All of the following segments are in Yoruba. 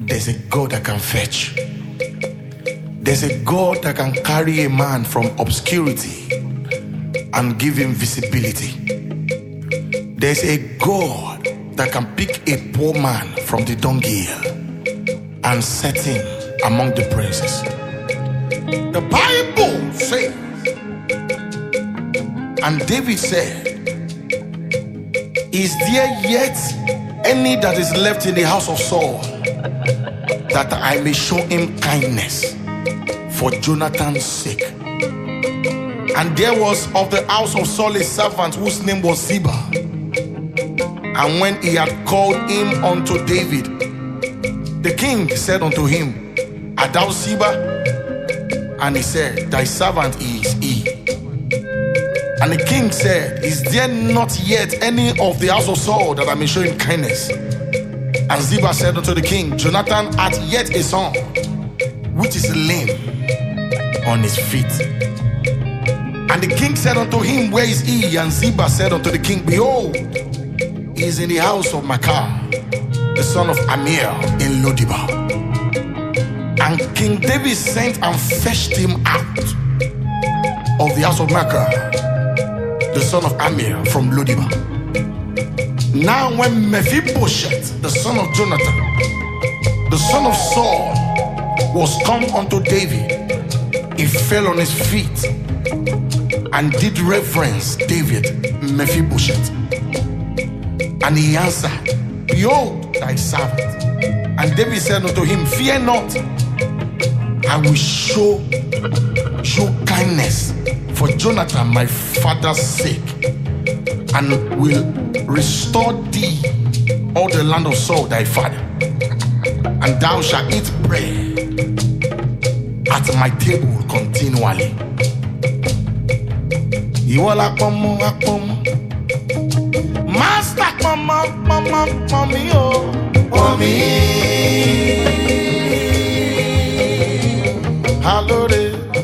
there's a God that can fetch. There's a God that can carry a man from obscurity and give him visibility. There's a God that can pick a poor man from the dunghill and set him among the princes. The Bible says, and David said, Is there yet any that is left in the house of Saul that I may show him kindness for Jonathan's sake? And there was of the house of Saul a servant whose name was Ziba. And when he had called him unto David, the king said unto him, Art thou Ziba? And he said, Thy servant is he. And the king said, Is there not yet any of the house of Saul that I may show him kindness? And Ziba said unto the king, Jonathan hath yet a son, which is lame on his feet. And the king said unto him, Where is he? And Ziba said unto the king, Behold, he is in the house of Makar, the son of Amir in Lodibar. And King David sent and fetched him out of the house of Makar, the son of Amir from Lodibar. Now, when Mephibosheth, the son of Jonathan, the son of Saul, was come unto David, he fell on his feet and did reverence David, Mephibosheth. And he answered, Behold thy servant. And David said unto him, Fear not, I will show you kindness for Jonathan my father's sake, and will restore thee all the land of Saul thy father. And thou shalt eat bread at my table continually. Ìwọ la pọnmọ apọnmọ. Master pọnmọ pọnmọ pọnmi o. Pọnmi. Alóore.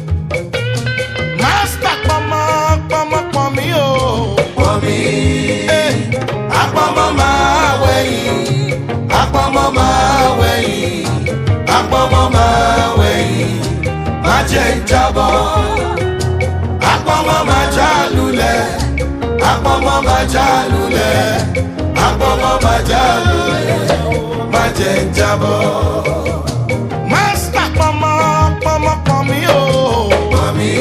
Master pọnmọ pọnmọ pọnmi o. Pọ̀nmi, apọ̀mọ́ máa wẹ̀yìn, apọ̀mọ́ máa wẹ̀yìn, apọ̀mọ́ máa wẹ̀yìn, má jẹ́ ń jábọ́. Apọ̀mọ́ máa já lulẹ̀, apọ̀mọ́ máa já lulẹ̀, apọ̀mọ́ máa já lulẹ̀, má jẹ́ ń jábọ́. Master pọnmọ pọnmọ pọnmi o. Pọ̀nmi,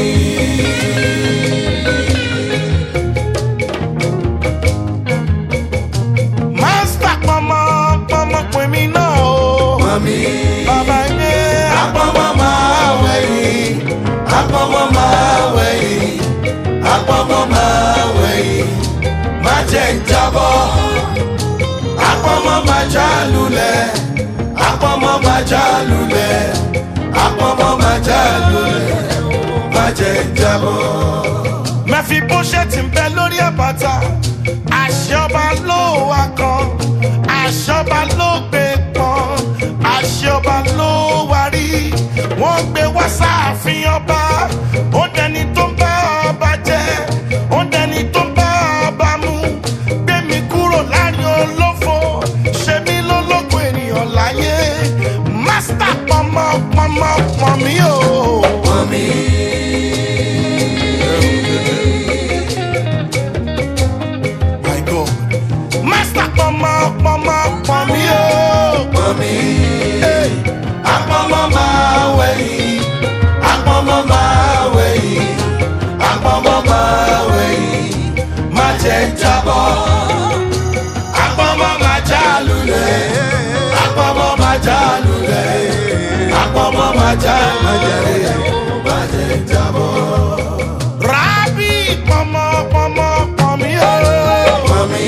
Master pọnmọ pọnmọ pọnmi náà o. pọ̀nmi. Bàbá yé. Apọ̀mọ́ máa wẹ̀yìn, apọ̀mọ́ máa wẹ̀yìn, apọ̀mọ́ máa wẹ̀yìn, má jẹ́ ń jábọ́. Apọ̀mọ́ máa já lulẹ̀, apọ̀mọ́ máa já lulẹ̀, apọ̀mọ́ máa já lulẹ̀, má jẹ́ ń jábọ́. Mẹfibóṣẹ́tì ń bẹ lórí àbàtà àṣẹ ọba ló wà kan àṣẹ ọba ló gbé pọn àṣẹ ọba ló wà rí wọ́n gbé wá sáàfin ọba ó dẹni tó ń bá ọba jẹ ó dẹni tó ń bá ọba mu gbé mi kúrò láàrin olófo ṣe mí lólógun ènìyàn láyé mástà pọnmọ pọnmọ pọnmi o. Pọ̀nmi, My God. Master pọnmọ pọnmọ pọnmi o. pọ̀nmi, apọ̀mọ́ máa wẹ̀yìn, apọ̀mọ́ máa wẹ̀yìn, apọ̀mọ́ máa wẹ̀yìn, má jẹ́ ń jábọ́. Apọ̀mọ́ máa já lulẹ̀, apọ̀mọ́ máa já lulẹ̀, apọ̀mọ́ máa já lulẹ̀, má jẹ́ ń jábọ́. Rábì pọnmọ pọnmọ pọnmi o. Pọ̀nmi,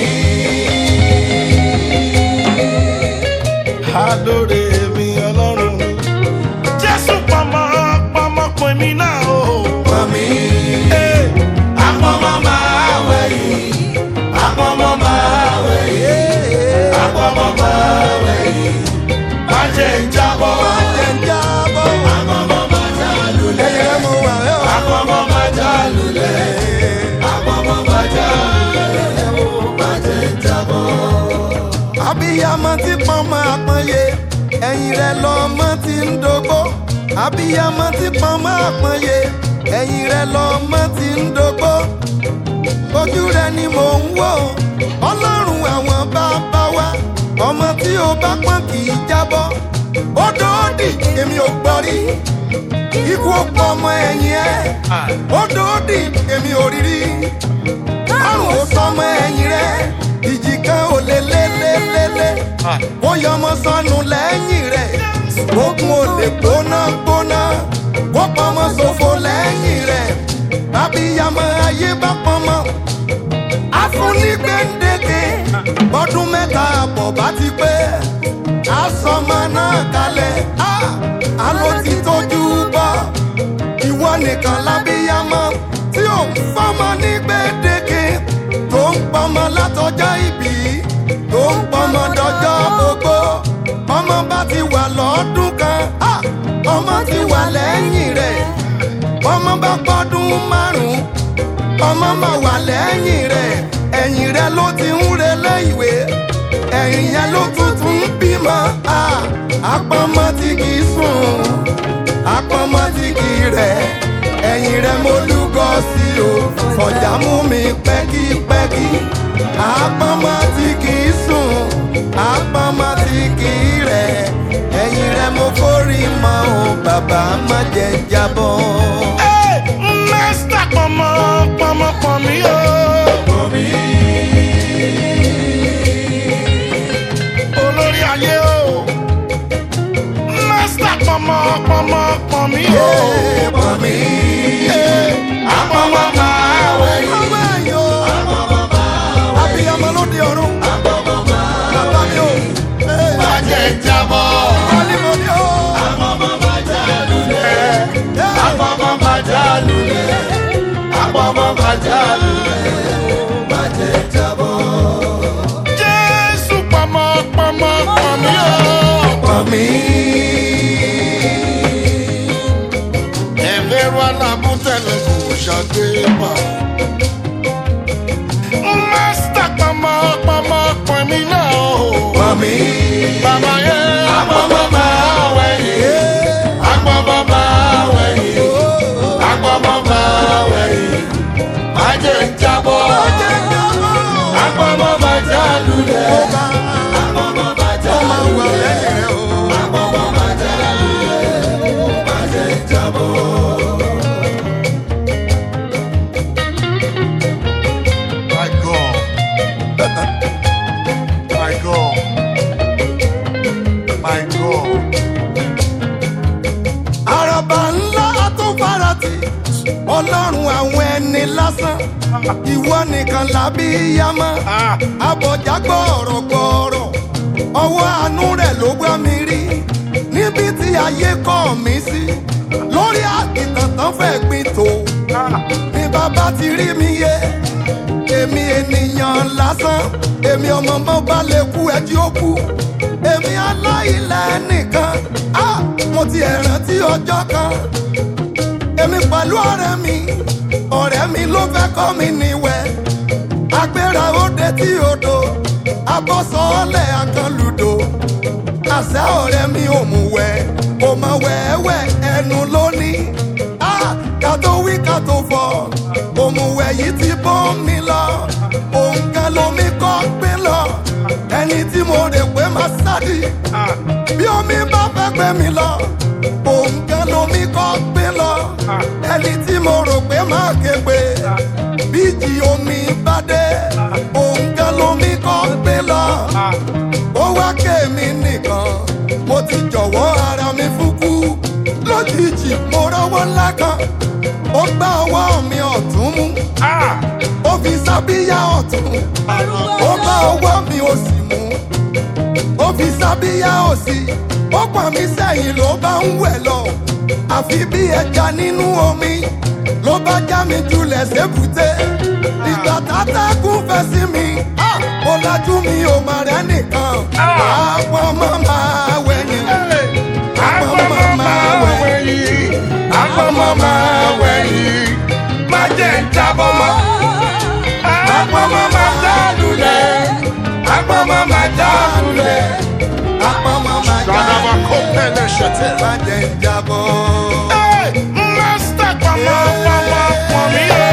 Adóre mi ọlọ́run. Jésù pọnmọ pọnmọ pọnmi náà o. pọ̀nmi, apọ̀mọ́ máa wẹ̀yìn, apọ̀mọ́ máa wẹ̀yìn, apọ̀mọ́ máa wẹ̀yìn, má jẹ́ ń jábọ́. Apọ̀mọ́ máa já lulẹ̀, apọ̀mọ́ máa já lulẹ̀, apọ̀mọ́ máa já lulẹ̀, má jẹ́ ń jábọ́. abiyamọ tí pọnmọ àpọnyẹ ẹ̀yìn rẹ̀ lọ́mọ ti ń dógó abiyamọ ti pọnmọ àpọnyẹ ẹ̀yìn rẹ̀ lọ́mọ ti ń dógó ojú rẹ̀ ni mò ń wò ọlọ́run àwọn bàbá wa ọmọ tí o bá pọ́n kì í jábọ́ ó dòódì èmi ò gbọ́ rí ikú ó pọ̀ ọmọ ẹ̀yìn ẹ̀ ó dòódì èmi ò rí rí àrùn ó sọmọ ẹ̀yìn rẹ̀ ìjì kan ò lè lé lé lé lé ó yọmọ sọnù lẹ́yìn rẹ̀ ogun ò lè gbóná gbóná ó pọmọ ṣòfò lẹ́yìn rẹ̀ abiyamọ ayé bá pọmọ afúnigbẹ́ndẹ́gẹ́ bọ́dún mẹ́ta àbọ̀ bá ti pé asọmọ náà kalẹ̀ alo ti tójú bọ́ ìwọ nìkan lábíyamọ tí ò ń fọmọ ní gbẹ́dẹ́gẹ́ tó ń pọmọ látọjọ́ ìbí tó ń pọmọ dọjọ́ gbogbo ọmọ bá ti wà lọ́dún kan ah, ọmọ ti wà lẹ́yìn rẹ̀ ọmọ bá pọ́dún márùn-ún ọmọ máa wà lẹ́yìn rẹ̀ ẹ̀yìn rẹ̀ ló ti ń relé ìwé ẹ̀yìn yẹn ló tuntun ń bímọ ah, àpọ̀mọ́ tí kì í sùn àpọ̀mọ́ tí kì í rẹ̀ ẹ̀yìn rẹ̀ mo lúgọ sí o ọ̀jà mú mi pẹ́kípẹ́kí àpọ̀mọ́ tí kì í sùn àpọ̀mọ́ tí kì í rẹ̀ ẹ̀yìn rẹ̀ mo forí mọ́ o bàbá má jẹ́ jábọ́. Hey, Mẹ́sítà pọ̀mọ́ pọ̀mọ́ pọ̀ mí o. Olórí ayé o. Mẹ́sítà pọ̀mọ́ pọ̀mọ́ pọ̀ mí o. Pọ̀ mí. Àpọ̀mọ́ máa wẹ̀ yìí. Ọmọ ẹ̀yìn o. Abiyamọ lóde ọ̀run. Bàbá mi o. Bàjẹ́ jábọ̀. Wálé mo ní o. Àpọ̀mọ́ bàjẹ́ lulẹ̀. Àpọ̀mọ́ bàjẹ́ lulẹ̀. Àpọ̀mọ́ bàjẹ́ lulẹ̀. Bàjẹ́ jábọ̀. Jésù pọ̀mọ́ pọ̀mọ́ pọ̀ mí o. Pọ̀ mí. Ẹ̀fẹ̀rù alábùtẹ̀lẹ̀ kò ṣàgbé pa. Másítà pọ̀mọ́ pọ̀mọ́ pọ̀ mí náà o. Pọ̀ mí. Bàbá yẹn. Àpọ̀mọ́ máa wẹ̀yìn. Àpọ̀mọ́ máa wẹ̀yìn. Àpọ̀mọ́ máa wẹ̀yìn. Májè ń jábọ̀. Bàjẹ́ jábọ̀. Àpọ̀mọ́ bàjẹ́ lulẹ̀. Ọba. Àpọ̀mọ́ bàjẹ́ Ọmọ wà lulẹ̀. lẹ́yìn rẹ̀ o. Àpọ̀mọ́ bàjẹ́ lulẹ̀. Májè ń jábọ̀. My God. My God. My God. Àràbà ńlá tó farati. Ọlọ́run àwọn ẹni lásán. Ìwọ nìkan làbí yamọ. Ah. Abọ̀já gbọ̀ọ̀rọ̀ gbọ̀ọ̀rọ̀. Ọwọ́ àánú rẹ̀ ló gbá mi rí. Níbi tí ayé kọ̀ mí sí. Lórí àkìtàn tán fẹ́ gbin tó. Ní bàbá ti rí mi yé. Èmi ènìyàn lásán. Èmi ọmọ mọ́ bá lè kú ẹjí ó kú. Èmi aláìlẹ̀ nìkan. Ah! Mo ti ẹ̀ rántí ọjọ́ kan èmi pẹ̀lú ọ̀rẹ́ mi ọ̀rẹ́ mi ló fẹ́ kọ́ mi níwẹ̀ agbéra òde tí odò abọ́sọ̀ọ́lẹ̀ akànlùdò àṣẹ ọ̀rẹ́ mi ò mú wẹ̀ kò mọ wẹ́wẹ́ ẹnu lónìí á ká tó wí ká tó fọ̀ òmùwẹ̀ yìí ti bọ́ mi lọ òǹkà lomi kọ́ gbé lọ ẹni tí mo rè pé máa sádì bí omi bá fẹ́ gbé mi lọ òǹkà lomi kọ́ gbé lọ ẹni tí mo rò pé máa ké pé bíjì omi bá dé òǹkà lomi kọ́ gbé lọ ó wá ké mi nìkan mo ti jọ̀wọ́ ara mi fúkú lójijì mo rọ́wọ́ ńlá kan ó gbá ọwọ́ mi ọ̀tún mú Ah. ó fi sábíyá ọ̀tún ó bá ọwọ́ mi òsì mú ó fi sábíyá òsì ó pọ̀ mí sẹ́yìn ló bá ń wẹ̀ lọ àfi bí ẹja nínú omi ló bá já mi julẹ̀ sébùté ìgbà tátàkùn fẹ́ sí mi ah, ó lajú mi ò mà rẹ́ nìkan àwọn ọmọ máa wẹ̀ ni àwọn ọmọ máa wẹ̀ ni. Àpọ̀mọ́ máa wẹ̀yìn. Májè ń jábọ̀. Àpọ̀mọ́ máa já lulẹ̀. Àpọ̀mọ́ máa já lulẹ̀. àpamọ́ máa já Gbadaba. tẹ̀. má jẹ́ ń jábọ́. Hey, Master pọmọ pọmọ pọn mi o.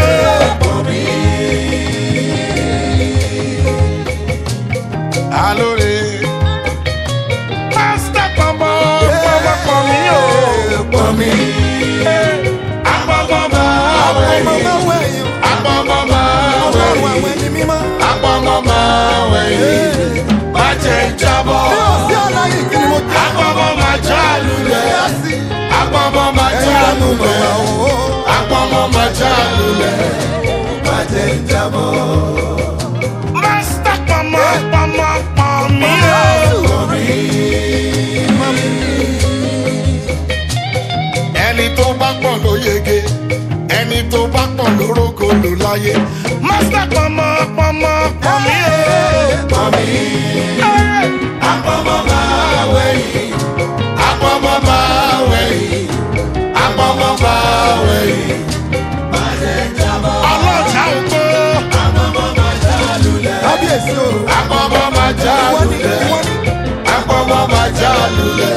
Alóore. Master pọmọ pọmọ pọn mi o. pọ̀ mi. Apọmọ máa wẹ̀ ọmọ yìí. máa wẹ̀ yín. Apọmọ máa wẹ̀ ọlọ́run yìí. àwọn ẹni mímọ́. Apọmọ máa wẹ̀ yìí. Má jẹ́ ń jábọ́. bí o sí aláyè kí ni mo jẹ́. Apọmọ máa já lulẹ̀. Bí a sì Apọmọ máa já ẹ̀yà ló mọ̀ lulẹ̀. wá o. Apọmọ máa já lulẹ̀. má jẹ́ ń jábọ́. Master pọmọ pọmọ pọn mi o. ẹni tó bá pọ̀ ló yege ẹni tó bá pọ̀ ló rógo ló láyé. Master pọmọ pọmọ pọn mi o. pọ̀ mi. Apọmọ máa wẹ̀ yìí. Apọmọ máa wẹ̀ yìí. Apọmọ máa wẹ̀ yìí. Ọlọ́jà ògbó. kábíyèsí o. Apọmọ máa já ìwọ ni lulẹ̀. ìwọ ni. Apọmọ máa já lulẹ̀.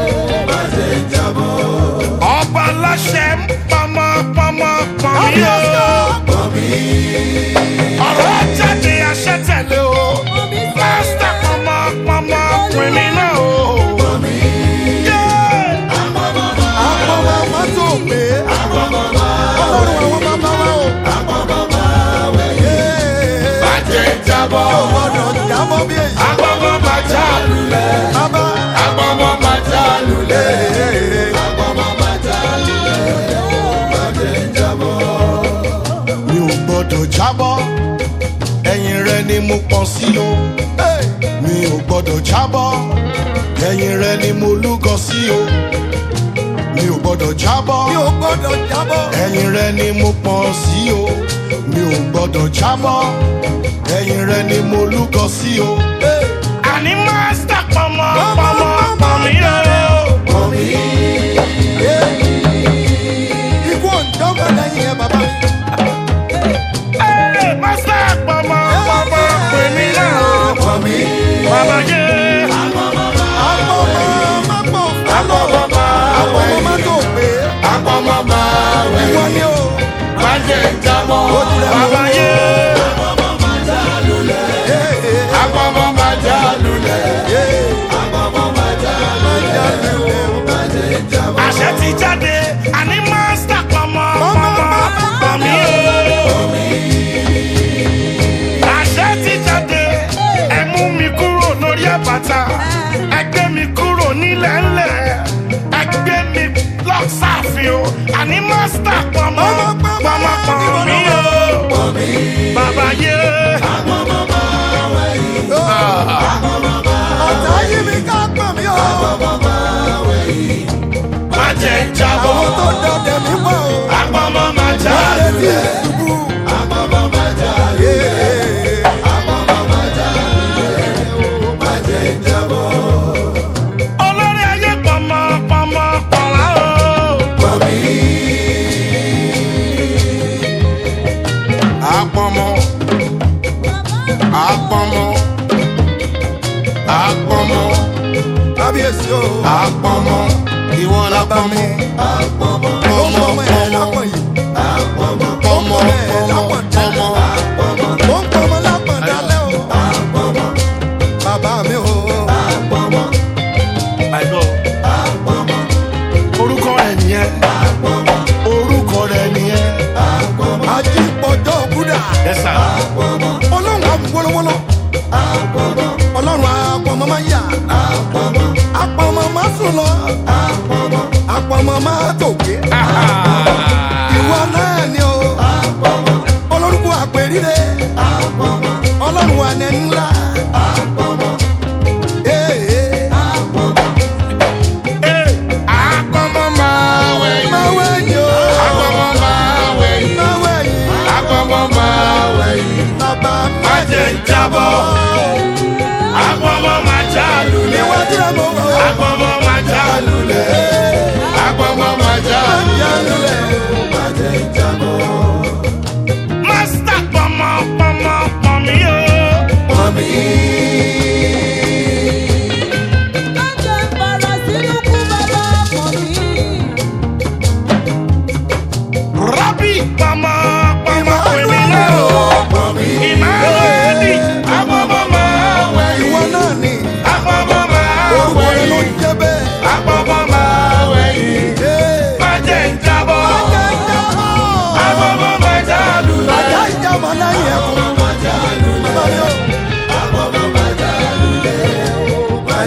Ọba aláṣẹ ń pọmọ pọmọ pọn mi o. ọ̀rọ̀ jáde àṣẹ tẹ̀lé o. Master pọmọ pọmọ pin mi náà o. Yeah. àpọ̀ wa má tó pé. ọlọ́run àwọn bàbá wa o. Yéé. Bàjẹ́ jábọ̀. gbọ́dọ̀ jábọ́ bí èyí. Agbọ́mọ máa já lulẹ̀. bàbá. Agbọ́mọ máa já lulẹ̀. Yéé. Mi ò gbọ́dọ̀ jábọ́. Ẹ̀yìn rẹ ni mo pọ̀ sí o. Hey. Mi ò gbọ́dọ̀ jábọ́. Ẹ̀yìn rẹ ni mo lúgọ sí o. Mi ò gbọ́dọ̀ jábọ́. mi ò gbọ́dọ̀ jábọ́. ẹ̀yìn rẹ ni mo pọ̀ sí o mi ò gbọ́dọ̀ jábọ́ ẹ̀yìn rẹ ni mo lúgọ sí o. Hey. àní mástà pọmọ pọmọ pọmí o. Ikú òǹdọ́gbọ̀n lẹ́yìn ẹ bàbá. Ẹ, mástà pọmọ pọmọ pèmí náà o. bàbá yé. Àpọ̀mọ́ má pọ̀ fálọ̀. Àpọ̀mọ́ má tó pé. àpọ̀mọ́ máa wẹ̀ Ìwọ ni o. má jẹ́ jábọ́. Ó tilẹ̀ mọ́. bàbá yé. Hey, hey, àpọ̀mọ́ máa já lulẹ̀. hey. Má jà lulẹ̀ o. àṣẹ ti jáde àní mástà pọmọ pọmọ pọmí o. àṣẹ ti jáde ẹ mú mi kúrò lórí àbàtà ẹ gbé mi kúrò nílẹ̀ ńlẹ̀ ẹ gbé mi lọ sáàfin o àní mástà pọmọ pọmọ pọmí o. bàbá yé. Ọ̀tá yí mi ká pọ̀ mí o. má jẹ́ jábọ́ Àwọn tó dọ̀dẹ̀ mí pọ̀ o. àpamọ́ má já Wọ́n lè fi lulẹ̀. ìṣubú. Yeah. olórí ayé pọmọ pọmọ pọlá o. Apọmọ, apọmọ, apọmọ, Kábíyèsí o. apọmọ, ìwọ lápọmọ, pọmọ, Ó ń pọ̀ mọ́ ẹ̀ pọmọ, lápọ̀ yìí. pọmọ, Ó ń pọ̀ mọ́ ẹ̀ pọmọ, lápọ̀ pọmọ. Ó ń pọ̀ mọ́ lápọ̀ dálẹ́ o. Bàbá mi o. Àìgbọ́. Orúkọ rẹ̀ nìyẹn. Orúkọ rẹ̀ nìyẹn. Ajípọ̀jọ́ Búdà. Ẹ sà. Ọlọ́run àwòwọ́lọ́wọ́lọ́. Ọlọ́run àpọ̀mọ́ máa yà. Àpọ̀mọ́ máa sùn lọ. Àpọ̀mọ́ máa tòkè. Ìwọ náà ni o. Olórúkọ àpèrire. Ọlọ́run ànẹ́ ńlá. Ee, Ee, Apọmọ máa wẹ̀yìn. máa wẹ̀yìn o. Apọmọ máa wẹ̀yìn. Máa wẹ̀yìn. Apọmọ máa wẹ̀yìn. Bàbá Má jẹ́ ń jábọ́. Apọmọ máa já lulẹ̀. Níwájú rẹ̀ mo wọ̀ ọ́. Apọmọ máa já lulẹ̀. Apọmọ máa já Máa lulẹ̀. jà lulẹ̀. Mástà pọmọ pọmọ pọmí o. Mọ̀mí.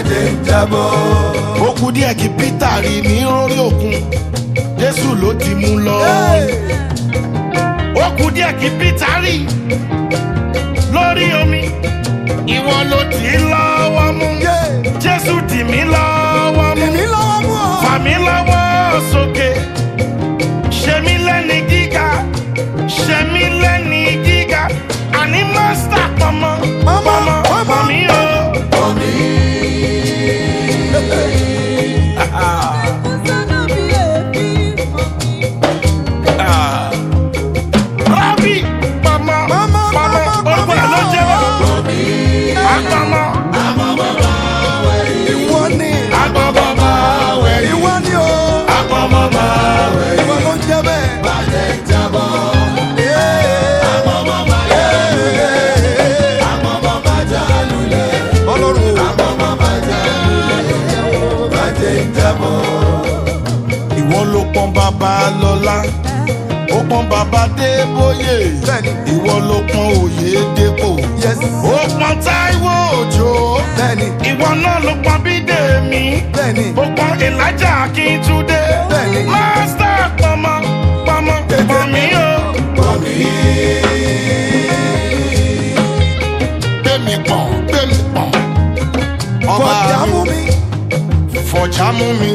jẹ́ ń jábọ́. ó kú díẹ̀ kí peter rí ní orí òkun jésù ló ti mú lọ. ó kú díẹ̀ kí peter rí lórí omi ìwọ ló tì í lọ́wọ́ mú jésù tì mí lọ́wọ́ mú èmi lọ́wọ́ mú ọ. fà mí lọ́wọ́ sókè ṣe mí lẹ́ni gíga ṣe mí lẹ́ni gíga àní mọ́sítà pọ̀mọ́ Mama, pọ̀mọ́ mama. pọ̀ mí o. Rábì pọ̀mọ́ Mama, pọ̀mọ́ mama, orúkọ ẹ̀ ló jẹ́ wọ́n. Àpọ̀mọ́ ìwọ ni àpọ̀mọ́ máa wẹ̀ yìí. ìwọ ni o. Àpọ̀mọ́ máa wẹ̀ yìí. ìwọ ló ń jẹ bẹ́ẹ̀. ọlọ́run o. ìwọ ló pọn bàbá lọlá ó pọn bàbá débóyè Bẹ́ẹ̀ni. ìwọ ló pọn òye dépò yes. ó pọn táíwò òjò bẹ́ẹ̀ni ìwọ náà ló pọn bídèmí bẹ́ẹ̀ni. ó pọn elijah akíntúndé Bẹ́ẹ̀ni. mástà pọmọ pọmọ pọmí o. gbẹmí pọn gbẹmí pọn ọba kọjá mú mi. fọjá mú mi.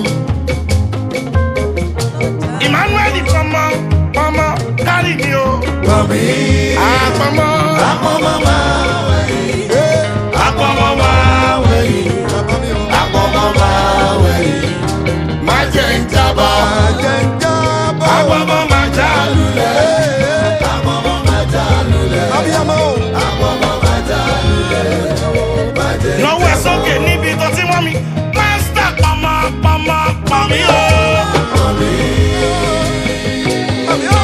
emmanuel pọmọ pọmọ kárí mi o. Mami. àpọmọ Àpọ̀mọ́ máa wẹ̀yìn. àpọmọ máa wẹ̀yìn. Bàbá mi o. Àpọ̀mọ́ máa wẹ̀yìn. má jẹ́ ń jábọ̀. Àjẹ́ ń jábọ̀. àpọmọ máa já lulẹ̀. Àpọ̀mọ́ máa já lulẹ̀. Abiyamọ o. Àpọ̀mọ́ máa já lulẹ̀. Má jẹ́ lọ́wọ́ ẹ̀ sókè níbi tó ti wọ́n mi. mástà pọmọ pọmọ pọmí o. Àbí o.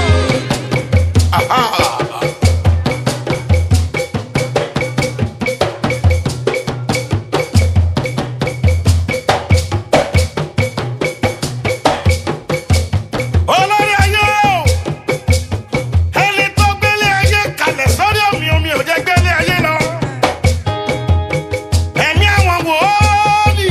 olórí ayé o ẹni tó gbélé ayé kalẹ̀ sórí omi omi ò jẹ́ gbélé ayé lọ ẹ̀mí àwọn wòólì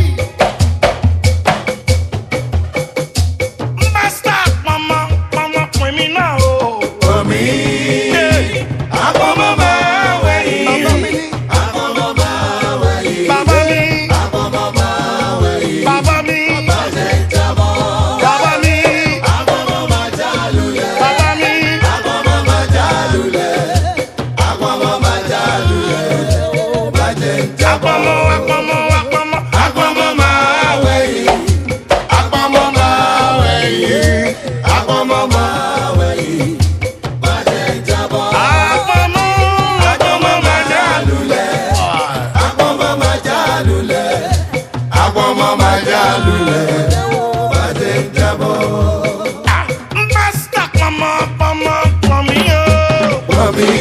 mástà pọmọ pọmọ pin mi náà o. Mami. Àpọ̀mọ́ máa wẹ̀yìn. Bàbá mi ní. Àpọ̀mọ́ máa wẹ̀yìn. bàbá mi Àpọ̀mọ́ máa wẹ̀yìn. bàbá mi Má jẹ́ jábọ́. bàbá mi Àpọ̀mọ́ máa já lulẹ̀. bàbá mi Àpọ̀mọ́ máa já lulẹ̀. Àpọ̀mọ́ máa já lulẹ̀. Má jẹ́ jábọ́. àpọmọ àpọmọ àpọmọ Àpọ̀mọ́ máa wẹ̀yìn. Àpọ̀mọ máa wẹ̀yìn. Àpọ̀mọ́ máa wẹ̀yìn. Má jẹ́ jábọ́. àpọmọ àpọmọ máa já lulẹ̀. Àpọ̀mọ́ máa já lulẹ̀. Àpọ̀mọ́ máa já lulẹ̀. Má jẹ́ jábọ́. mástà pọmọ pọmọ pọmí o. Mami.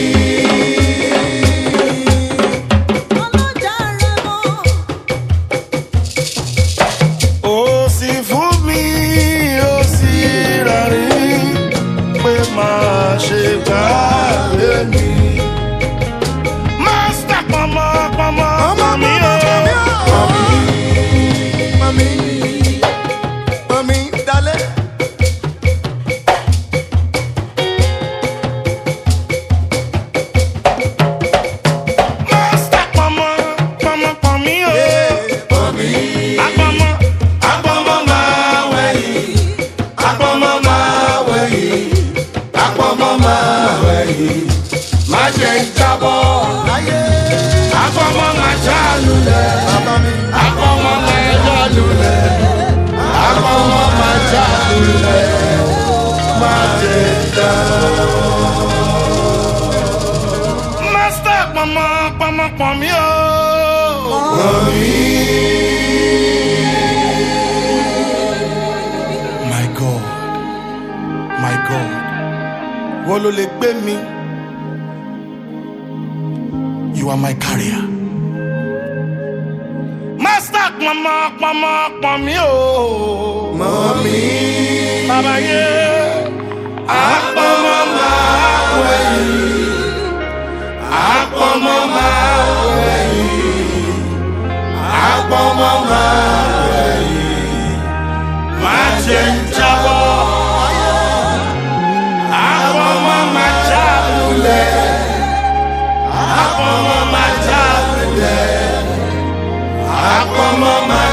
ó sì fún mi ó sì rárí pé máa ṣe gbàgbé mi. mástà pọmọ pọmọ Ọmọ pọmí mi o. o. Mami. Mami dalẹ̀. mástà pọmọ pọmọ pọmí o. Mami. àpọmọ Àpọ̀mọ́ máa wẹ̀yìn. Àpọ̀mọ́ máa wẹ̀yìn. Àpọ̀mọ́ máa wẹ̀yìn. Má jẹ́ ń jábọ́. Láyé. àpọmọ máa já lulẹ̀. Bàbá mi. Àpọ̀mọ́ máa já lulẹ̀. Àpọ̀mọ́ máa já lulẹ̀. Má jẹ́ ń jábọ́. mástà pọmọ pọmọ pọmí o. my god my god wọ́n ló lè gbé mi you are my carrier. master pọmọ pọmọ pọmí o. Mami. bàbá yé àpọmọ máa wẹ̀yìn àpọmọ máa wẹ̀yìn àpọmọ. Àpọ̀mọ́ máa wẹ̀yìn. Má jẹ́ ń jábọ́. Àpọ̀mọ́ máa já lulẹ̀. Àpọ̀mọ́ máa já lulẹ̀. Àpọ̀mọ́ máa